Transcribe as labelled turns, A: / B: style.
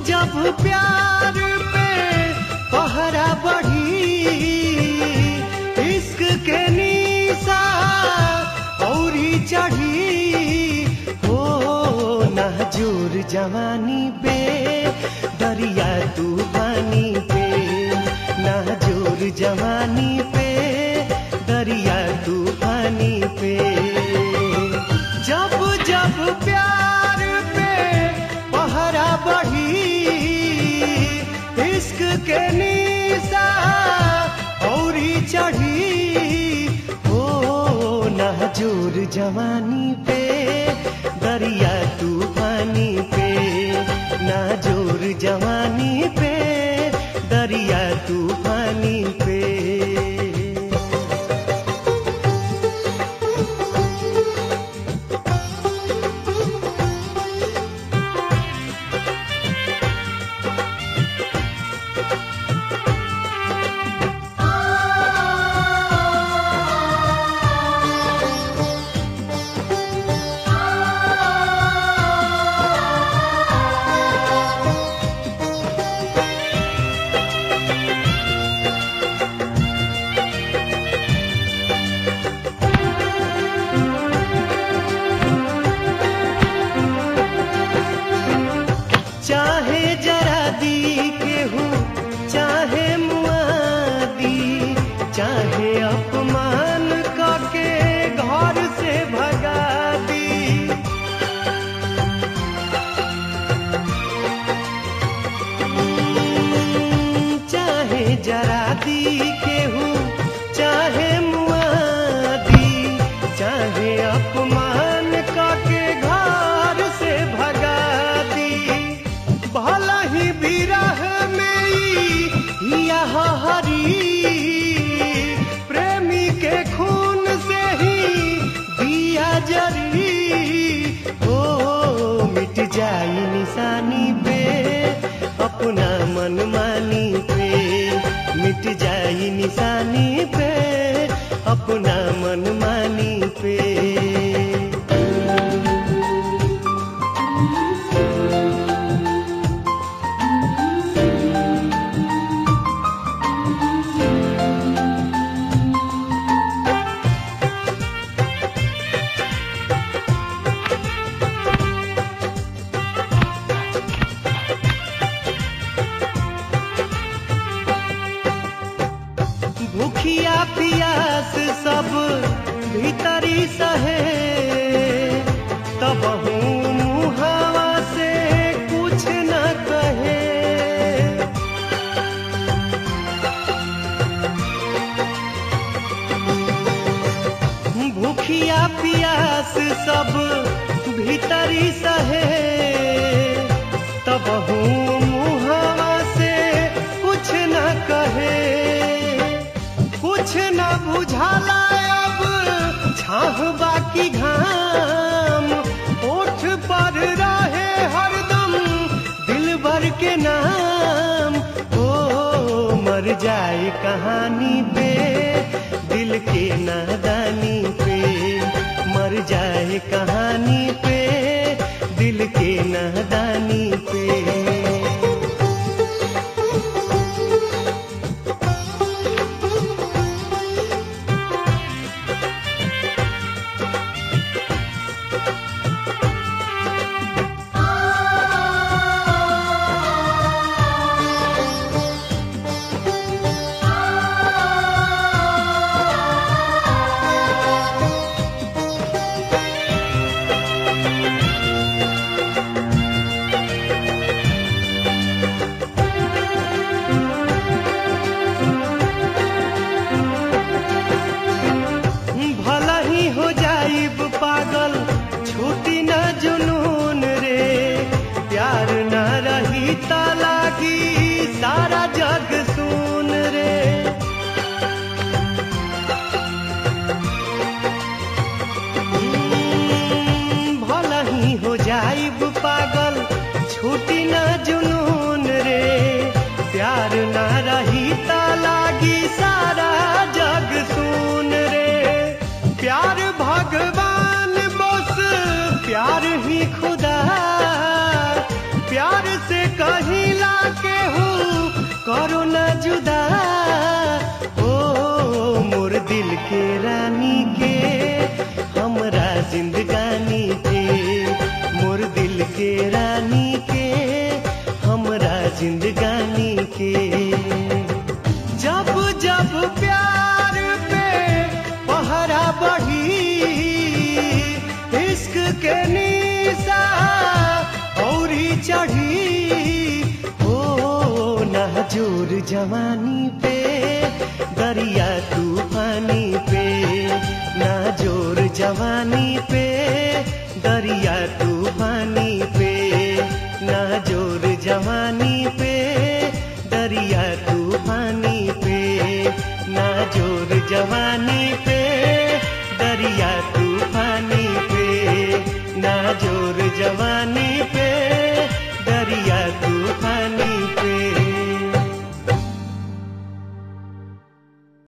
A: जब प्यार पे पहरा बढ़ी इश्क के निशा औरी चढ़ी हो नाजुर जवानी पे दरिया तूफानी पे नाजुर जवानी पे दरिया तूफानी पे जब जब प्यार पे पहरा बढ़ी इश्क के निशा औरी चढ़ी हो नाजुर जवानी पे दरिया तूफानी पे नाजुर जवानी पे दरिया तूफानी पे चाहे जरा दी केहू चाहे मुआदी चाहे अपमान करके घर से भगा दी चाहे जरा दी केहू चाहे मुआदी चाहे अपमान करके घर से भगा दी भला ही विरह में ई यह हरी प्रेमी के खून से ही दिया जरी ओ मिट जाई निशानी पे अपना मन मानी पे मिट जाई निशानी पे अपना मन मानी पे भूखिया पियास सब भीतरी सहे तब मुहावा से कुछ न कहे भूखिया पियास सब भीतरी सहे तब मुहावा से कुछ न कहे कुछ न बुझाला अब छाह बाकी घाम ओठ पर रहे हरदम दिल भर के नाम ओ मर जाए कहानी पे दिल के नादानी पे मर जाए कहानी पे दिल के नादानी पे जुदा ओ मोर दिल के रानी के हमरा जिंदगानी पे मोर दिल के रानी के हमरा जिंदगानी के जब जब प्यार पे पहरा बढ़ी इश्क के निशा औरी चढ़ी हो नाजोर जवानी पे दरिया तूफानी पे नाजोर जवानी पे दरिया तूफानी पे नाजोर जवानी पे दरिया तूफानी पे नाजोर जवानी पे